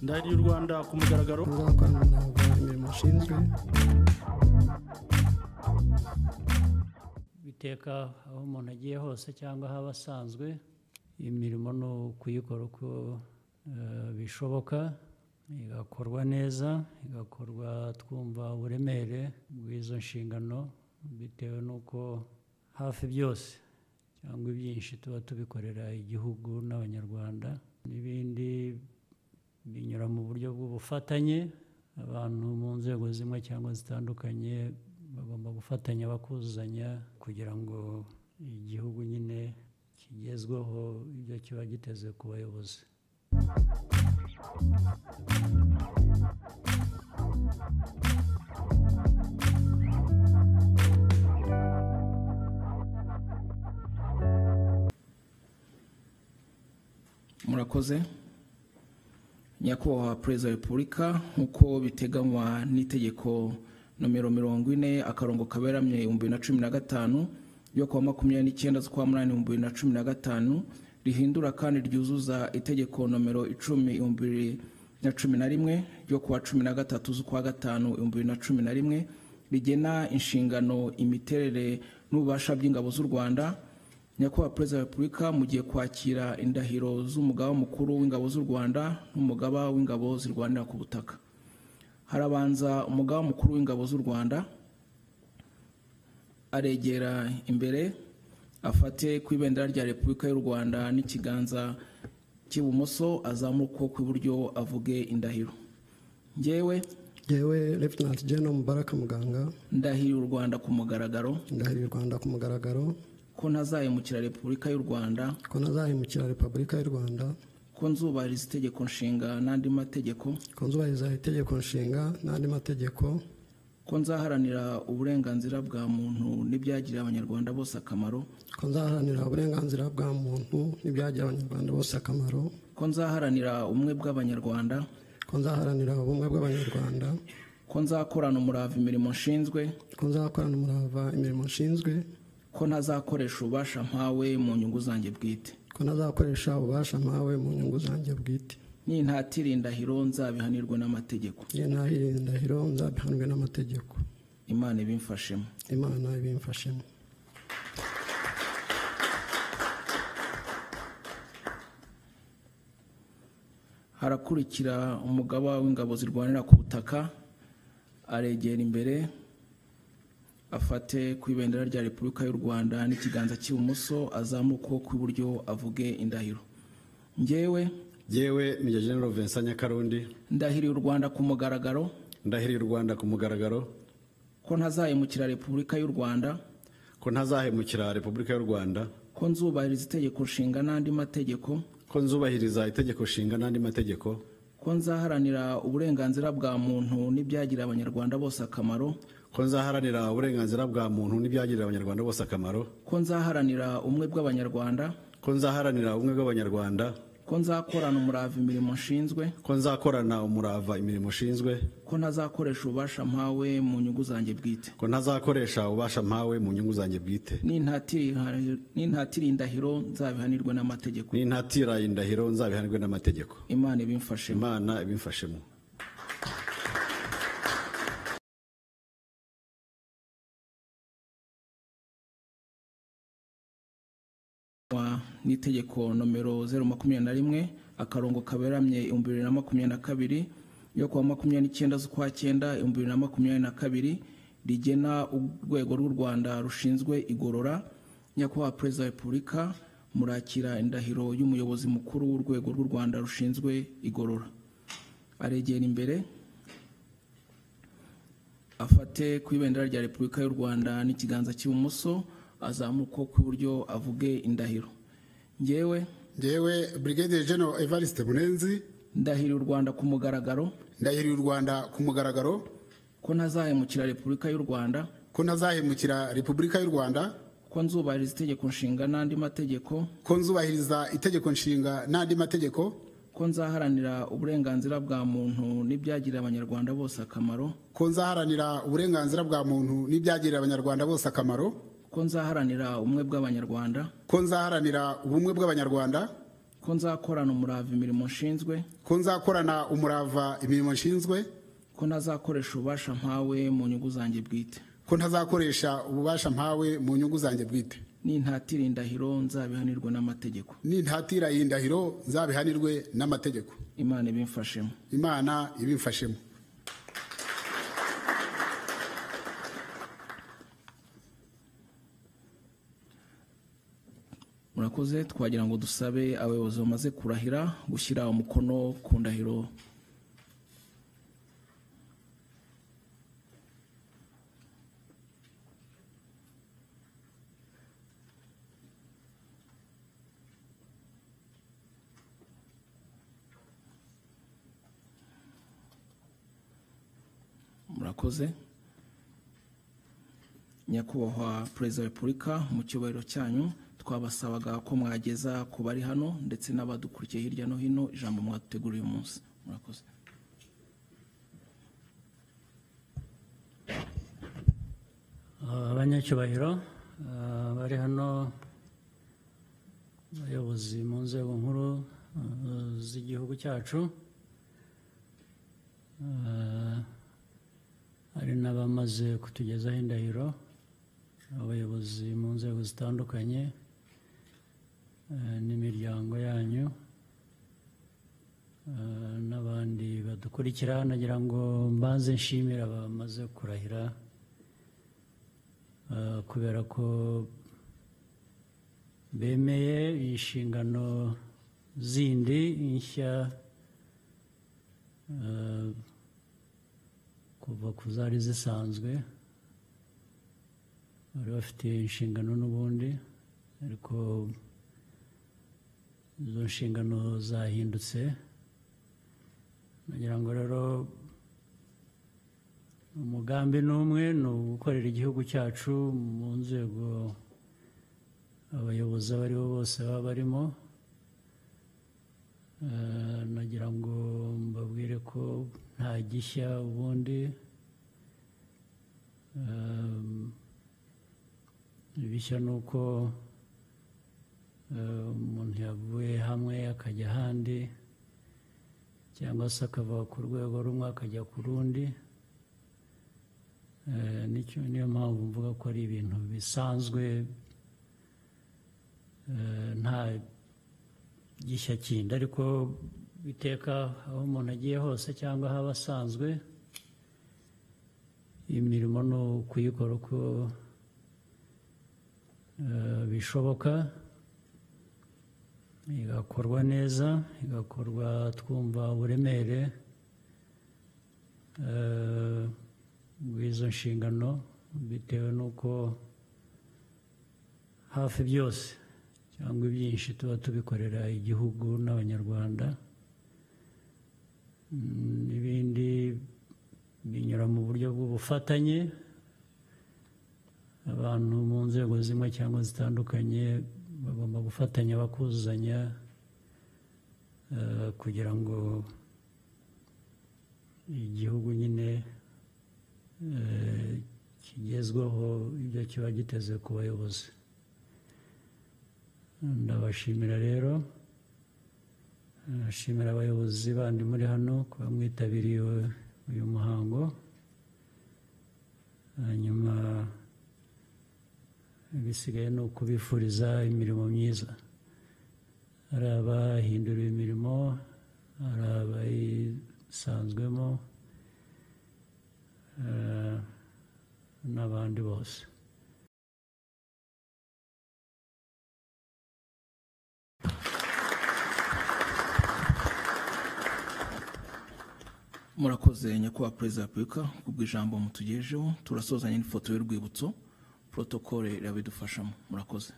ndahiriye u rwanda ku mugaragaro kuvuga ko ari ntabwo imirimo ashinzwe biteka aho umuntu agiye hose cyangwa ahaba asanzwe imirimo ni ukuyikora uko eh, bishoboka igakorwa neza igakorwa twumva uburemere bw'izo nshingano bitewe n'uko hafi byose cyangwa ibyinshi tuba tubikorera igihugu n'abanyarwanda n'ibindi binyura mu buryo bw'ubufatanye abantu mu nzego zimwe cyangwa zitandukanye bagomba gufatanya bakuzanya kugira ngo igihugu nyine kigezweho ibyo kiba giteze ku bayobozi murakoze nyakubahwa perezida wa repubulika nk'uko biteganywa n'itegeko nomero mirongo ine akarongo kaberamye ibihumbi bibiri na cumi na gatanu ryo kuwa makumyabiri n'icyenda z'ukwa munani ibihumbi bibiri na cumi na gatanu rihindura kandi ryuzuza itegeko nomero icumi ibihumbi bibiri na cumi na rimwe ryo kuwa cumi na gatatu z'ukwa gatanu ibihumbi bibiri na cumi na rimwe rigena inshingano imiterere n'ububasha by'ingabo z'u rwanda nyakubahwa perezida wa repubulika mu gihe kwakira indahiro z'umugaba mukuru w'ingabo z'u rwanda n'umugaba w'ingabo zirwanira ku butaka harabanza umugaba mukuru w'ingabo z'u rwanda aregera imbere afate ku ibendera rya repubulika y'u rwanda n'ikiganza cy'ibumoso azamura ukuboko kw'iburyo avuge indahiro ngewe yewe Lieutenant General Mubaraka Muganga ndahiriye u rwanda ku mugaragaro ndahiriye u Rwanda ku mugaragaro ko ntazahemukira repubulika y'u rwanda ko ntazahemukira Repubulika y'u Rwanda ko nzubahiriza itegeko nshinga n'andi mategeko ko nzubahiriza itegeko nshinga n'andi mategeko ko nzaharanira uburenganzira bwa muntu n'ibyagirira abanyarwanda bose akamaro ko nzaharanira uburenganzira bwa muntu n'ibyagira abanyarwanda bose akamaro ko nzaharanira ubumwe bw'abanyarwanda ko nzaharanira ubumwe bw'abanyarwanda ko nzakorana umurava imirimo nshinzwe ko nzakorana umurava imirimo nshinzwe ko ntazakoresha ububasha mpawe mu nyungu zanjye bwite ko ntazakoresha ububasha mpawe mu nyungu zanjye bwite nintatira indahiro nzabihanirwe n'amategeko iyo ntahiriye indahiro nzabihanwe n'amategeko imana ibimfashemo imana ibimfashemo harakurikira umugaba w'ingabo zirwanira ku butaka aregera imbere afate ku ibendera rya repubulika y'u rwanda n'ikiganza cy'ibumoso azamura ukuboko kw'iburyo avuge indahiro ngewe yewe ni General Vincent Nyakarundi ndahiriye u rwanda ku mugaragaro ndahiriye u Rwanda ku mugaragaro ko ntazahemukira repubulika y'u rwanda ko ntazahemukira Repubulika y'u Rwanda ko nzubahiriza itegeko nshinga n'andi mategeko ko nzubahiriza itegeko nshinga n'andi mategeko ko nzaharanira uburenganzira bwa muntu n'ibyagirira abanyarwanda bose akamaro ko nzaharanira uburenganzira bwa muntu n'ibyagirira abanyarwanda bose akamaro ko nzaharanira ubumwe bw'abanyarwanda ko nzaharanira ubumwe bw'abanyarwanda ko nzakorana umurava imirimo nshinzwe ko nzakorana umurava imirimo ushinzwe ko ntazakoresha ububasha mpawe mu nyungu zanjye bwite ko ntazakoresha ububasha mpawe mu nyungu zanjye bwite Nintatira- nintatira indahiro nzabihanirwe n'amategeko n'intatira indahiro nzabihanirwe n'amategeko imana ibimfashemo imana ibimfashemo wa- n'itegeko nomero zeru makumyabiri na rimwe akarongo kaberamye ibihumbi bibiri na makumyabiri na kabiri yo kuwa makumyabiri n'icyenda z'ukwa cyenda ibihumbi bibiri na makumyabiri na kabiri rigena urwego rw'u rwanda rushinzwe igorora nyakubahwa perezida wa repubulika murakira indahiro y'umuyobozi mukuru w'urwego rw'u rwanda rushinzwe igorora aregera imbere afate ku ibendera rya repubulika y'u rwanda n'ikiganza cy'ibumoso azamura ukuboko kw'iburyo avuge indahiro ngewe ngewe brigadier general evariste munenzi ndahiriye u rwanda ku mugaragaro ndahiriye u rwanda ku mugaragaro ko ntazahemukira repubulika y'u rwanda ko ntazahemukira repubulika y'u rwanda ko nzubahiriza itegeko nshinga n'andi mategeko ko nzubahiriza itegeko nshinga n'andi mategeko ko nzaharanira uburenganzira bwa muntu n'ibyagirira abanyarwanda bose akamaro ko nzaharanira uburenganzira bwa muntu n'ibyagirira abanyarwanda bose akamaro ko nzaharanira ubumwe bw'abanyarwanda ko nzaharanira ubumwe bw'abanyarwanda ko ko nzakorana umurava imirimo nshinzwe ko nzakorana umurava imirimo nshinzwe ko ntazakoresha ububasha mpawe mu nyungu zanjye bwite ko ntazakoresha ububasha mpawe mu nyungu zanjye bwite nintatira indahiro nzabihanirwe n'amategeko nintatira iyi ndahiro nzabihanirwe n'amategeko imana ibimfashemo imana ibimfashemo murakoze twagira ngo dusabe abayobozi bamaze kurahira gushyira umukono ku ndahiro murakoze nyakubahwa perezida wa repubulika mu cyubahiro cyanyu twabasabaga ko mwageza ku bari hano ndetse n'abadukurikiye hirya no hino ijambo mwaduteguriye uyu munsi murakoze abanyacyubahiro ah, bari hano abayobozi mu nzego nkuru ah, z'igihugu cyacu Ah, hari n'abamaze kutugezaho indahiro abayobozi mu nzego zitandukanye ah, n'imiryango yanyu ah, n'abandi badukurikira nagira ngo mbanze nshimira abamaze kurahira Uh, kubera ko bemeye inshingano zindi nshya uh, kuva ku zari zisanzwe bari bafite inshingano n'ubundi ariko izo nshingano zahindutse nagira ngo rero umugambi ni umwe ni ugukorera igihugu cyacu mu nzego abayobozi abo ari bo bose baba barimo Eh, nagira ngo mbabwire ko nta gishya ubundi Eh, ibishya ni uko eh, umuntu yavuye hamwe akajya ahandi cyangwa se akava ku rwego rumwe akajya ku rundi Eh, nicyo niyo mpamvu mvuga ko ari ibintu bisanzwe eh, nta gishya kindi ariko biteka aho umuntu agiye hose cyangwa aho aba asanzwe imirimo ni ukuyikora uko eh, bishoboka igakorwa neza igakorwa twumva uburemere eh, bw'izo nshingano bitewe n'uko hafi byose cyangwa ibyinshi tuba tubikorera igihugu n'abanyarwanda Mm, n'ibindi binyura mu buryo bw'ubufatanye abantu mu nzego zimwe cyangwa zitandukanye bagomba gufatanya bakuzanya eh, kugira ngo igihugu nyine eh, kigezweho ibyo kiba giteze ku bayobozi ndabashimira rero nashimira abayobozi bandi muri hano kuba mwitabiriye uyu muhango hanyuma ibisigaye ni ukubifuriza imirimo myiza hari abahinduriwe imirimo hari abayisanzwemo eh, n'abandi bose murakoze nyakubahwa perezida wa repubulika kubw'ijambo mutugejeho turasozanya n'ifoto y'urwibutso porotokole irabidufashamo murakoze